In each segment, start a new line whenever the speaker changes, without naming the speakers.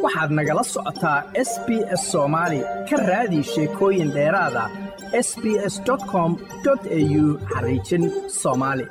waxaad nagala socotaa s b s soomaali ka raadi sheekooyin dheeraada s b s com au xariijin soomaali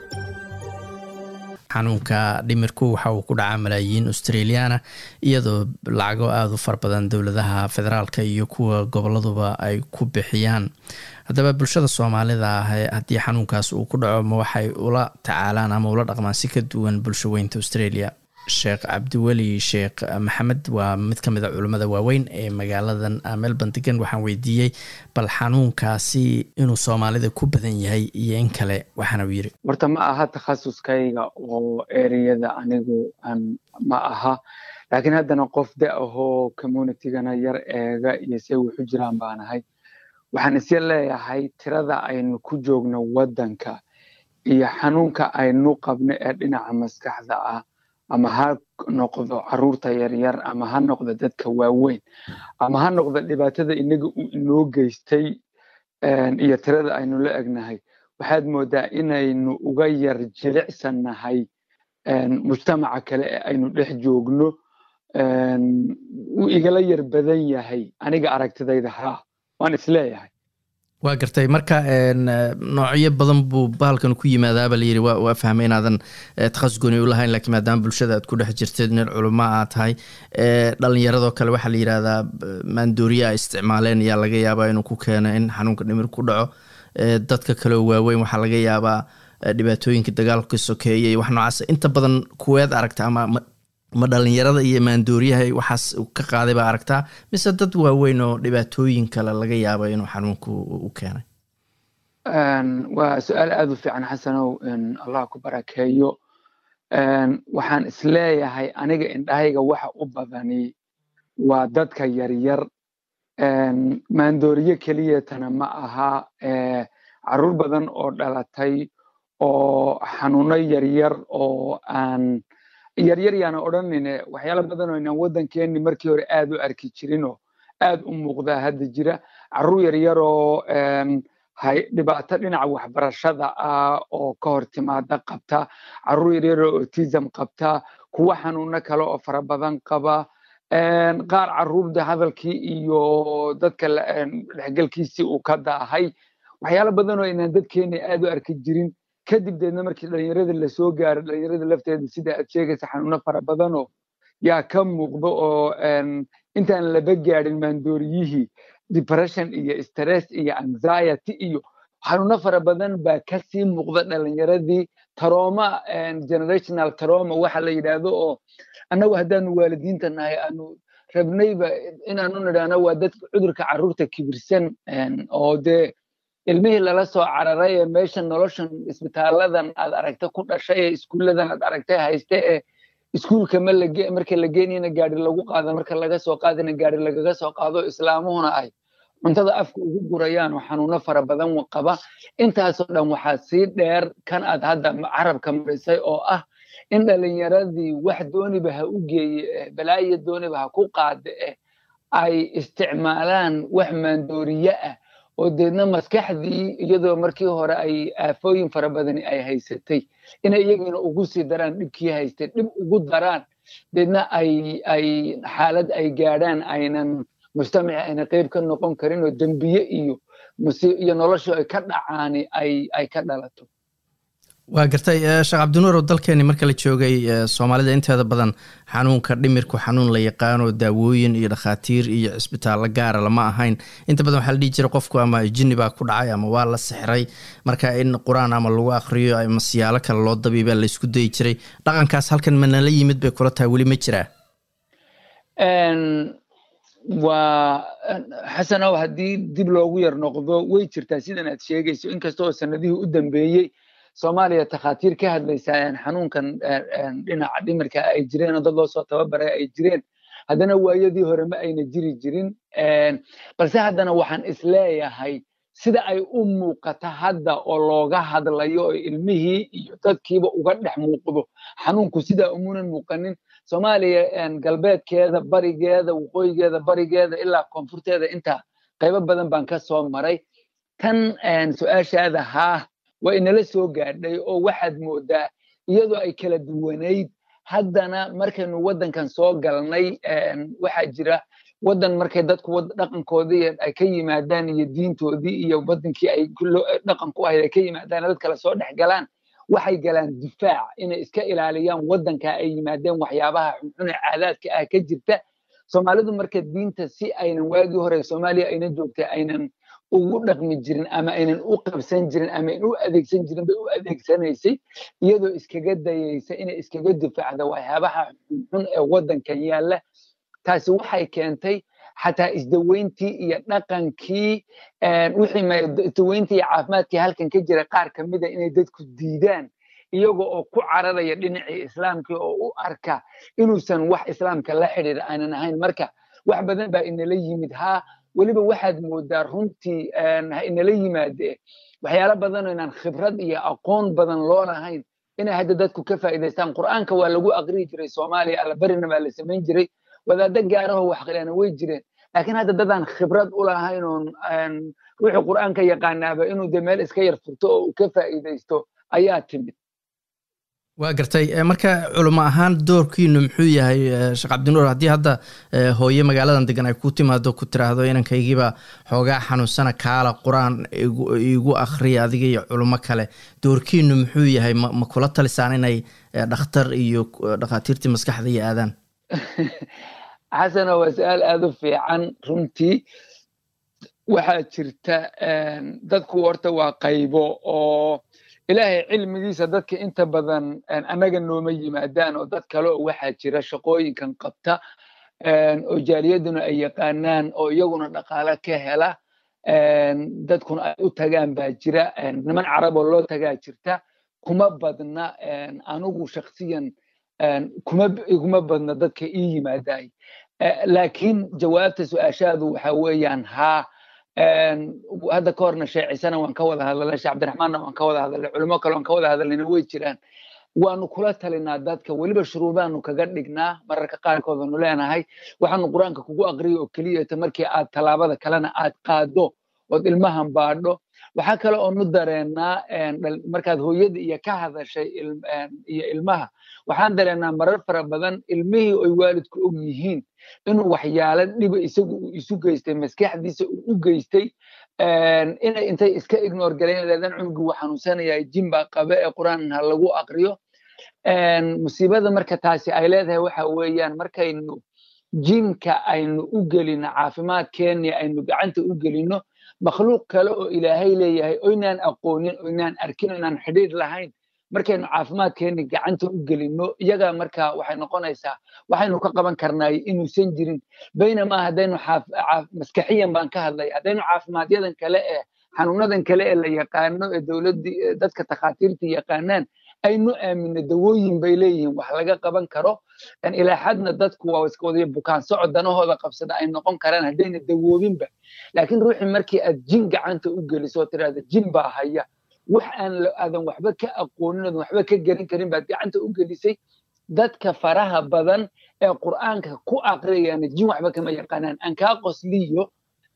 xanuunka dhimirku waxa uu ku dhacaa malaayiin australiana iyadoo lacago aada u fara badan dowladaha federaalka iyo kuwa goboladuba ay ku bixiyaan haddaba bulshada soomaalida ah haddii xanuunkaas uu ku dhaco ma waxay ula tacaalaan ama ula dhaqmaan si ka duwan bulsho weynta australia sheekh cabdiweli sheekh maxamed waa mid ka mid a culimmada waaweyn ee magaaladan melbourne degan waxaan weydiiyey bal xanuunkaasi inuu soomaalida ku badan yahay iyo in kale waxaana uu yiri
horta ma aha takhasuskayga oo ereyada anigu ma aha laakiin haddana qof da ahoo communitygana yar eega iyo se wuxu jiraan baanahay waxaan isya leeyahay tirada aynu ku joogno waddanka iyo xanuunka aynu qabno ee dhinaca maskaxda ah ama ha noqdo caruurta yaryar ama ha noqdo dadka waaweyn ama ha noqdo dhibaatada inaga uu inoo geystay iyo tirada aynu la egnahay waxaad moodaa inaynu uga yar jilicsannahay mujtamaca kale ee aynu dhex joogno wuu igala yar badan yahay aniga aragtidayda haa waan isleeyahay
waa gartay marka noocyo badan buu bahalkan ku yimaadaaba layiri waa fahmay inaadan takhasus gooni u lahayn lakiin maadaama bulshada aad ku dhex jirteed nin culimo aa tahay dhalinyaradoo kale waxaa la yidhahdaa maandooriya a isticmaaleen ayaa laga yaabaa inuu ku keeno in xanuunka dhimir ku dhaco dadka kaleoo waaweyn waxaa laga yaabaa dhibaatooyinka dagaalka sokeeye iyo wax noocaas inta badan kuweed aragta ama ma dhalinyarada iyo maandooriyaha waxaas ka qaaday baa aragtaa mise dad waaweyn oo dhibaatooyin kale laga yaaba inuu xanuunku u keenay
waa su-aal aada u fiican xasanow allah ku barakeeyo waxaan isleeyahay aniga indhahayga waxa u badani waa dadka yaryar maandooriye keliyatana ma aha caruur badan oo dhalatay oo xanuuno yaryar oo aan yaryar yaana odhanayne waxyaala badan oo inaan waddankeeni markii hore aad u arki jirinoo aad u muuqdaa hadda jira carruur yaryar oo dhibaato dhinaca waxbarashada ah oo ka hor timaada qabta carruur yaryar oo autism qabta kuwa xanuuno kale oo fara badan qaba qaar carruurda hadalkii iyo dadka dhexgalkiisii uu ka daahay waxyaala badan oo inaan dadkeeni aad u arki jirin kadib deedna markii dhalinyarada lasoo gaaro dhalinyarada lafteeda sida aad sheegaysa xanuuno fara badanoo yaa ka muuqdo oo intaan laba gaadhin maandooriyihii depression iyo stress iyo anxiety iyo xanuuno fara badan baa kasii muuqda dhalinyaradii taroma generational taroma waxa la yidhaahdo oo annagu haddaanu waalidiinta nahay aanu rabnayba inaanu nidhaahno waa dadka cudurka carruurta kibirsan oo dee ilmihii lala soo cararay ee meesha noloshan isbitaaladan aad aragta ku dhashay ee iskuulladan aad aragtay hayste ee iskuulka ma lage marka la geenayna gaari lagu qaado marka laga soo qaadina gaari lagaga soo qaado islaamuhuna ay cuntada afka ugu gurayaan oo xanuuno fara badan qaba intaasoo dhan waxaa sii dheer kan aad hadda carabka marisay oo ah in dhalinyaradii wax dooniba ha u geeye balaayo dooniba ha ku qaade eh ay isticmaalaan wax maandooriye ah oo deedna maskaxdii iyadoo markii hore ay aafooyin fara badani ay haysatay inay iyagina ugu sii daraan dhibkii haystay dhib ugu daraan deedna ay ay xaalad ay gaadhaan aynan mujtamaci ayna qeyb ka noqon karin oo dembiye iyo iyo noloshu ay ka dhacaani ay ay ka dhalato
waa gartay sheekh cabdinuur oo dalkeeni marka la joogay soomaalida inteeda badan xanuunka dhimirku xanuun la yaqaano daawooyin iyo dhakhaatiir iyo cisbitaallo gaara lama ahayn inta badan waxaa la dhihi jiray qofku ama jinni baa ku dhacay ama waa la sixray marka in qur-aan ama lagu akriyo ama siyaalo kale loo dabiibaa la isku dayi jiray dhaqankaas halkan ma nala yimid bay kula tahay weli ma jiraa
waa xasanow haddii dib loogu yar noqdo way jirtaa sidan aad sheegayso inkasta oo sanadihii u dambeeyey soomaaliya takhaatiir ka hadlaysa xanuunkan dhinaca dhimirka ay jireen oo dad loo soo tababaray ay jireen haddana waayadii hore ma ayna jiri jirin balse haddana waxaan isleeyahay sida ay u muuqata hadda oo looga hadlayo oo ilmihii iyo dadkiiba uga dhex muuqdo xanuunku sidaa umunan muuqanin soomaaliya galbeedkeeda barigeeda waqooyigeeda barigeeda ilaa koonfurteeda intaa qaybo badan baan ka soo maray tan su-aashaada haa waa inala soo gaadhay oo waxaad moodaa iyadoo ay kala duwanayd haddana markaynu waddankan soo galnay waxaa jira waddan markay dadku dhaqankoodii ay ka yimaadaan iyo diintoodii iyo waddankii ay dhaqan ku ahayd ay ka yimaadaan dad kale soo dhex galaan waxay galaan difaac inay iska ilaaliyaan waddanka ay yimaadeen waxyaabaha xunxune caadaadka ah ka jirta soomaalidu marka diinta si aynan waagii hore soomaaliya ayna joogtay aynan ugu dhaqmi jirin ama aynan u qabsan jirin ama aynan u adeegsan jirin bay u adeegsanaysay iyadoo iskaga dayaysa inay iskaga difaacda waxyaabaha xunxun ee waddankan yaalla taasi waxay keentay xataa isdaweyntii iyo dhaqankii wixii isdaweyntii iyo caafimaadkii halkan ka jira qaar ka mida inay dadku diidaan iyaga oo ku cararaya dhinacii islaamkii oo u arka inuusan wax islaamka la xidhiira aanan ahayn marka wax badan baa inala yimid haa weliba waxaad moodaa runtii ha inala yimaadee waxyaalo badan oo inaan khibrad iyo aqoon badan loo lahayn inay hadda dadku ka faa'iidaystaan qur'aanka waa lagu aqriyi jiray soomaaliya allabarina baa la samayn jiray wadaaddo gaarahoo wax qirana way jireen laakiin hadda dadaan khibrad u lahayn oon ruuxii qur'aanka yaqaanaaba inuu de meel iska yar furto oo uu ka faa'iidaysto ayaa timid
waa gartay marka culimo ahaan doorkiinu muxuu yahay sheekh cabdinuur haddii hadda hooye magaaladan degan ay ku timaado ku tiraahdo inankaygiiba xoogaa xanuunsana kaala qur-aan igu akhriya adiga iyo culimo kale doorkiinu muxuu yahay ma kula talisaan inay dhakhtar iyo dhakhaatiirtii maskaxda iyo aadaan
xasano waa su-aal aada u fiican runtii waxaa jirta dadku horta waa qaybo oo ilaahay cilmigiisa dadka inta badan annaga nooma yimaadaan oo dad kale oo waxaa jira shaqooyinkan qabta oo jaaliyaduna ay yaqaanaan oo iyaguna dhaqaale ka hela dadkuna ay u tagaan baa jira niman carab oo loo tagaa jirta kuma badna anigu shaksiyan kuma iguma badna dadka ii yimaadaay laakiin jawaabta su-aashaadu waxa weeyaan haa hadda ka horna sheecisana waan ka wada hadalnay sheekh cabdiraxmaanna waan ka wada hadalnay culimo kale waan ka wada hadalnayna way jiraan waanu kula talinaa dadka weliba shuruudaanu kaga dhignaa mararka qaarkood aanu leenahay waxaanu qur-aanka kugu aqriyo oo keliyata markii aad tallaabada kalena aad qaado ood ilmahan baadho waxaa kale oonu dareennaa markaad hooyada iyo ka hadashay iyo ilmaha waxaan dareennaa marar fara badan ilmihii oy waalidku og yihiin inuu waxyaalo dhiba isagu uu isu geystay maskaxdiisa uu u geystay inay intay iska ignore galeen leedan cunugii wuu xanuunsanayaa jin baa qabe ee qur-aan ha lagu aqriyo musiibada marka taasi ay leedahay waxa weeyaan markaynu jinka aynu u gelino caafimaadkeenni aynu gacanta u gelino makhluuq kale oo ilaahay leeyahay oynaan aqoonin oynaan arkin oynaan xidhiir lahayn markaynu caafimaadkeenni gacanta u gelino iyaga marka waxay noqonaysaa waxaynu ka qaban karnaay inuusan jirin baynamaa haddaynu maskaxiyan baan ka hadlay haddaynu caafimaadyadan kale ee xanuunadan kale ee la yaqaano ee dowladdii dadka takhaatiirta yaqaanaan aynu aamino dawooyin bay leeyihiin wax laga qaban karo ilaa xadna dadku waa iska wadaya bukaan socod danahooda qabsada ay noqon karaan haddayna dawoobinba laakiin ruuxii markii aad jin gacanta u geliso oo tirahda jin baa haya wax aan aadan waxba ka aqoonin oodan waxba ka garan karin baad gacanta u gelisay dadka faraha badan ee qur'aanka ku aqriyayana jin waxba kama yaqaanaan aan kaa qosliyo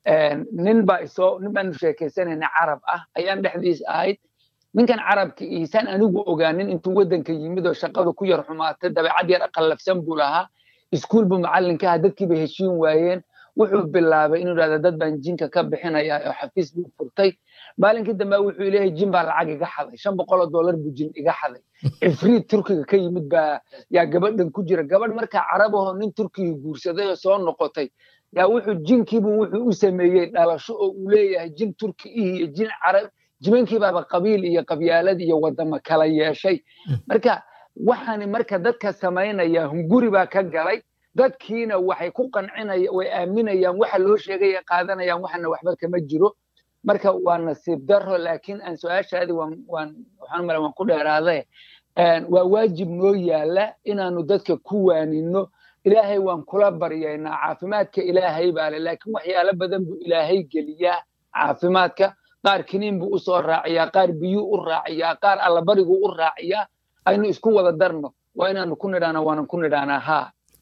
nin baa isoo nin baanu sheekaysanayna carab ah ayaan dhexdiis ahayd ninkan carabka iisaan anigu ogaanin intuu waddanka yimid oo shaqada ku yar xumaatay dabeecad yar qallafsan buu lahaa iskuul buu macallinka aha dadkii bay heshiin waayeen wuxuu bilaabay inuu idhahda dad baan jinka ka bixinaya oo xafiis buu furtay maalinkii dambe wuxuu leeyahay jin baa lacag iga xaday shan boqol oo dollar buu jin iga xaday ifriid turkiga ka yimid baa yaa gabadhan ku jira gabadh markaa carabahoo nin turkiga guursaday oo soo noqotay yaa wuxuu jinkiibu wuxuu u sameeyey dhalasho oo uu leeyahay jin turki ih iyo jin carab jimankii baaba qabiil iyo qabyaalad iyo wadamo kala yeeshay marka waxaani marka dadka samaynaya hunguri baa ka galay dadkiina waxay ku qancinaya way aaminayaan waxa loo sheegaya qaadanayaan waxana waxba kama jiro marka waa nasiib daro laakiin aan su-aashaadi waan waan waxaan mala waan ku dheeraade waa waajib noo yaala inaanu dadka ku waanino ilaahay waan kula baryaynaa caafimaadka ilaahay baa le laakiin waxyaalo badan buu ilaahay geliyaa caafimaadka qaar kiniin buu usoo raaciyaa qaar biyuu u raaciyaa qaar allabariguu u raaciyaa aynu isku wada darno waa inaanu ku nidhaana waanan ku nidhaanaa haa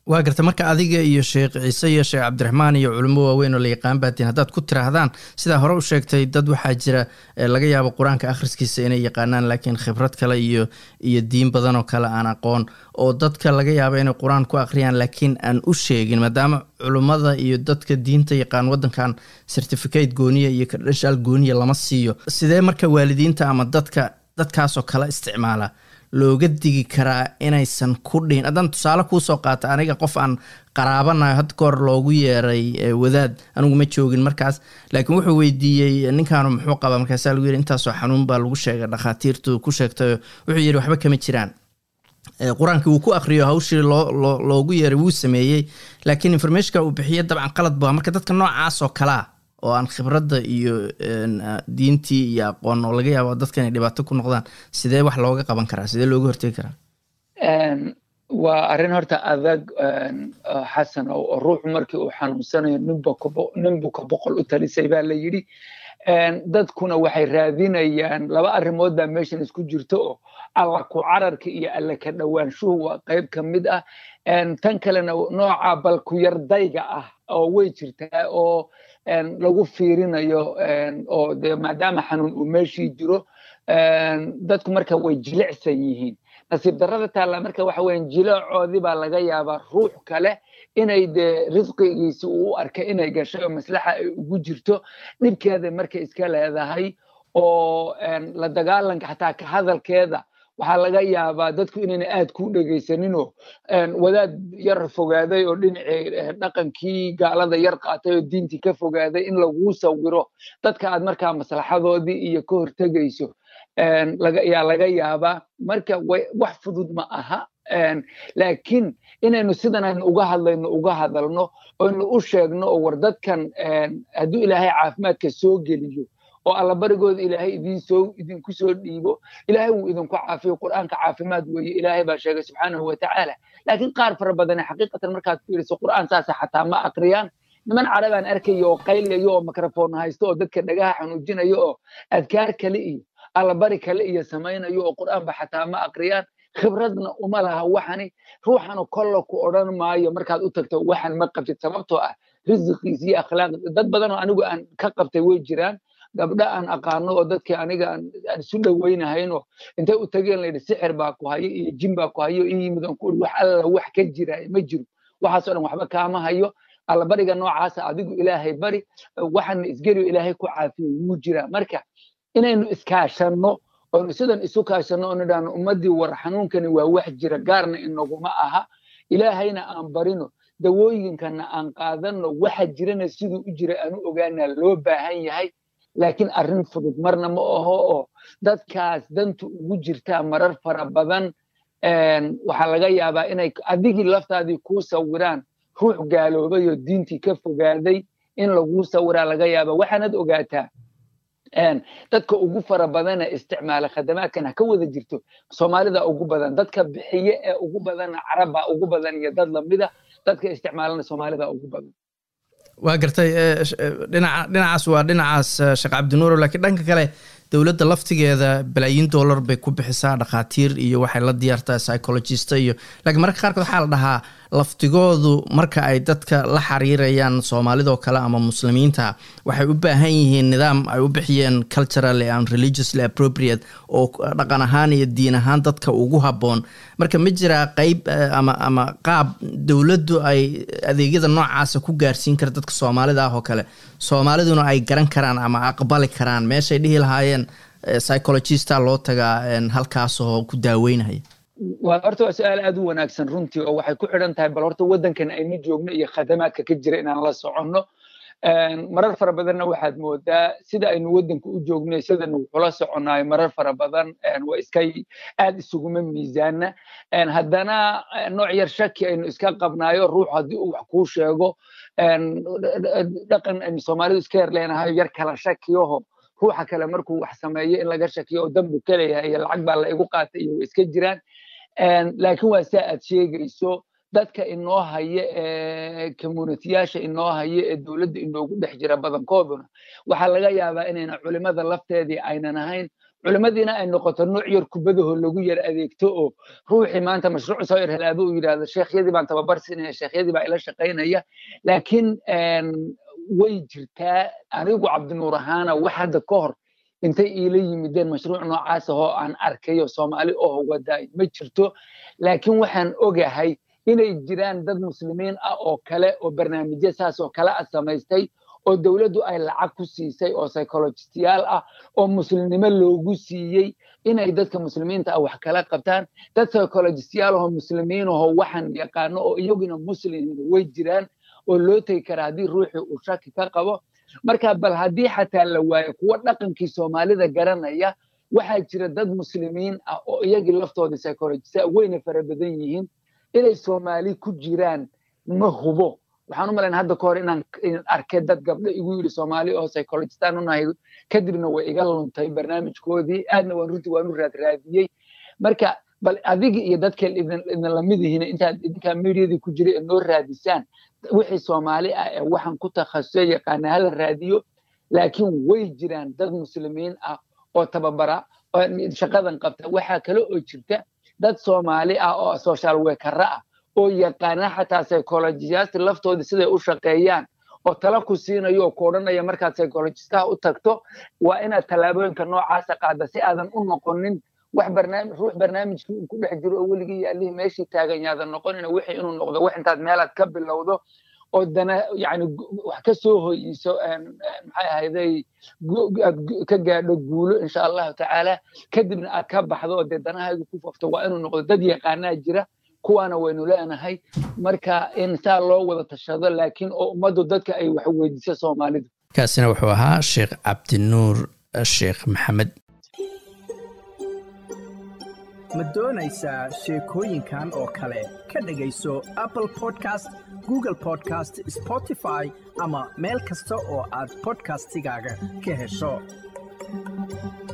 waa garta marka adiga iyo sheekh ciise iyo sheekh cabdiraxmaan iyo culimo waaweyn oo la yaqaan baatiin haddaad ku tiraahdaan sidaa hore u sheegtay dad waxaa jira laga yaabo qur-aanka akhriskiisa inay yaqaanaan laakiin khibrad kale iyo iyo diin badan oo kale aan aqoon oo dadka laga yaabo inay qur-aan ku akhriyaan laakiin aan u sheegin maadaama culummada iyo dadka diinta yaqaan waddankan certificate gooniya iyo kadhashaal gooniya lama siiyo sidee marka waalidiinta ama dadka dadkaasoo kale isticmaala looga digi karaa inaysan ku dhihin haddaan tusaale kuusoo qaata aniga qof aan qaraabanayo had goor loogu yeeray wadaad anigu ma joogin markaas laakiin wuxuu weydiiyey ninkaanu muxuu qabaa markaasaa lagu yidhi intaasoo xanuun baa lagu sheegay dhakhaatiirtu ku sheegtayo wuxuu yidhi waxba kama jiraan qur-aankii wuu ku akriyo hawshii loo loogu yeeray wuu sameeyey laakiin informationka uu bixiye dabcan qalad bua marka dadka noocaas oo kalea oo aan khibradda iyo diintii iyo aqoon oo laga yaabo dadka inay dhibaato ku noqdaan sidee wax looga qaban karaa sidee looga hortegi karaa
waa arrin horta adag xasan oo ruuxu markii uu xanuunsanayo nin buka boqol u talisay baa la yidhi dadkuna waxay raadinayaan laba arrimood baa meeshan isku jirto oo alla ku cararka iyo alla ka dhowaanshuhu waa qayb ka mid ah tan kalena nooca bal ku yardayga ah oo way jirtaa oo lagu fiirinayo oo de maadaama xanuun uu meeshii jiro dadku marka way jilicsan yihiin nasiib darrada taalla marka waxa weyan jileecoodii baa laga yaabaa ruux kale inay dee risqigiisi uu u arkay inay gashay oo maslaxa ay ugu jirto dhibkeeda marka iska leedahay oo la dagaalanka xataa ka hadalkeeda waxaa laga yaabaa dadku inayna aad ku dhegaysaninoo wadaad yar fogaaday oo dhinacii dhaqankii gaalada yar qaatay oo diintii ka fogaaday in laguu sawiro dadka aad markaa maslaxadoodii iyo ka hortegayso yaa laga yaabaa marka wax fudud ma aha laakiin inaynu sidan aynu uga hadlayno uga hadalno oynu u sheegno oo war dadkan hadduu ilaahay caafimaadka soo geliyo oo allabarigooda ilaahay idinsoo idinku soo dhiibo ilaahay wuu idinku caafiyo qur'aanka caafimaad weeye ilaahay baa sheegay subxaanahu watacaala laakiin qaar fara badane xaqiiqatan markaad fiiriso qur'aan saasa xataa ma akriyaan niman carabaan arkayo oo qaylayo oo mikrofon haysto oo dadka dhagaha xanuujinayo oo adkaar kale iyo allabari kale iyo samaynayo oo qur'aanba xataa ma akriyaan khibradna uma laha waxani ruuxanu kolla ku odhan maayo markaad u tagto waxan ma qabtid sababtoo ah risiqiisi iyo akhlaaqdi dad badan oo anigu aan ka qabtay way jiraan gabdha aan aqaano oo dadkii aniga aan isu dhowaynahaynoo intay u tageen layidhi sixir baa ku hayo iyo jin baa ku hayo in yimid aan ku uri wax alla wax ka jira ma jiro waxaasoo dhan waxba kaama hayo allabariga noocaasa adigu ilaahay bari waxana isgeliyo ilaahay ku caafiyo wuu jiraa marka inaynu iskaashanno oynu sidan isu kaashanno oo nidhaahno ummaddii war xanuunkani waa wax jira gaarna inaguma aha ilaahayna aan barino dawooyinkana aan qaadanno waxa jirana siduu u jira aanu ogaanaa loo baahan yahay laakiin arrin fudud marna ma aho oo dadkaas dantu ugu jirtaa marar fara badan waxaa laga yaabaa inay adigii laftaadii kuu sawiraan ruux gaaloobay oo diintii ka fogaaday in laguu sawiraa laga yaaba waxaanad ogaataa dadka ugu fara badana isticmaala khadamaadkan ha ka wada jirto soomaalida ugu badan dadka bixiye ee ugu badana carabba ugu badan iyo dad lamida dadka isticmaalana soomaalida ugu badan
waa gartay dhinaca dhinacaas waa dhinacaas sheekh cabdinuuro laakiin dhanka kale dowladda laftigeeda balaayiin dollar bay ku bixisaa dhakhaatiir iyo waxay la diyaartaa psychologista iyo laakiin mararka qaarkood waxaa la dhahaa laftigoodu marka ay dadka la xiriirayaan soomaalidoo kale ama muslimiinta waxay u baahan yihiin nidaam ay u bixiyeen culturally and religiously appropriate oo dhaqan ahaan iyo diin ahaan dadka ugu habboon marka ma jiraa qeyb ama ama qaab dowladdu ay adeegyada noocaasa ku gaarsiin kara dadka soomaalida ah oo kale soomaaliduna ay garan karaan ama aqbali karaan meeshay dhihi lahaayeen psychologista loo tagaa halkaasoo ku daaweynaya
waa horta waa su-aal aad u wanaagsan runtii oo waxay ku xidhan tahay bal horta waddankan aynu joogno iyo khadamaadka ka jira inaan la soconno marar fara badanna waxaad moodaa sida aynu waddanka u joogno sidanu wuxula soconaayo marar fara badan waa iska aad isuguma miisaana haddana nooc yar shaki aynu iska qabnaayo ruux haddii uu wax kuu sheego dhaqan aynu soomaalidu iska yar leenahayo yar kala shakiyaho ruuxa kale markuu wax sameeyo in laga shakiyo oo dambu ka leeyahay iyo lacag baa la igu qaatay iyo iska jiraan laakiin waa saa aad sheegayso dadka inoo haya ee communitiyaasha inoo haya ee dowladda inoogu dhex jira badankooduna waxaa laga yaabaa inayna culimada lafteedii aynan ahayn culimmadiina ay noqoto nooc yar kubadaho lagu yar adeegto oo ruuxii maanta mashruuc soo yar helaaba uu yidhahdo sheekhyadii baan tababar siinaya sheekhyadii baa ila shaqaynaya laakiin way jirtaa anigu cabdinuur ahaana wax hadda ka hor intay iila yimideen mashruuc noocaas ahoo aan arkayo soomaali oo wadaay ma jirto laakiin waxaan ogahay inay jiraan dad muslimiin ah oo kale oo barnaamijyo saas oo kale ah samaystay oo dowladdu ay lacag ku siisay oo psychologistiyaal ah oo muslimnimo loogu siiyey inay dadka muslimiinta ah wax kala qabtaan dad psychologistiyaal ahoo muslimiin ahoo waxaan yaqaano oo iyaguna muslimin way jiraan oo loo tegi karaa haddii ruuxii uu shaki ka qabo marka bal haddii xataa la waayo kuwo dhaqankii soomaalida garanaya waxaa jira dad muslimiin ah oo iyagii laftoodii psychologista wayna fara badan yihiin inay soomaali ku jiraan ma hubo waxaan u malayn hadda ka hor inaan arkay dad gabdho igu yidhi soomaali oo psychologistaan unahay kadibna way iga luntay barnaamijkoodii aadna waan runtii waan u raadraadiyey marka bal adigi iyo dadka idin lamid yihiin intaad idinkaa mediadii ku jira ee noo raadisaan wixii soomaali ah ee waxaan ku takhasusay yaqaana hala raadiyo laakiin way jiraan dad muslimiin ah oo tababara oo shaqadan qabta waxaa kale oo jirta dad soomaali ah oo social workera ah oo yaqaana xataa psychologiyaasti laftoodii siday u shaqeeyaan oo tala ku siinayo oo ku odhanaya markaad psychologistaha u tagto waa inaad tallaabooyinka noocaasa qaada si aadan u noqonin wax barnaamij ruux barnaamijkii uu ku dhex jiro oo weligii yaalihii meeshii taagan yaadan noqonina wixii inuu noqdo wax intaad meelaad ka bilowdo oo dana yani wax ka soo hoyiso maxay ahayday ka gaadho guulo insha allahu tacaala kadibna aad ka baxdo oo dee danahaygu ku fafto waa inuu noqdo dad yaqaanaa jira kuwaana waynu leenahay marka in saa loo wada tashado laakiin oo ummaddu dadka ay wax weydiiso soomaalidu
kaasina wuxuu ahaa sheekh cabdinuur sheekh maxamed
ma doonaysaa sheekooyinkan oo kale ka dhegayso apple podcast google podcast spotify ama meel kasta oo aad podcastigaaga ka hesho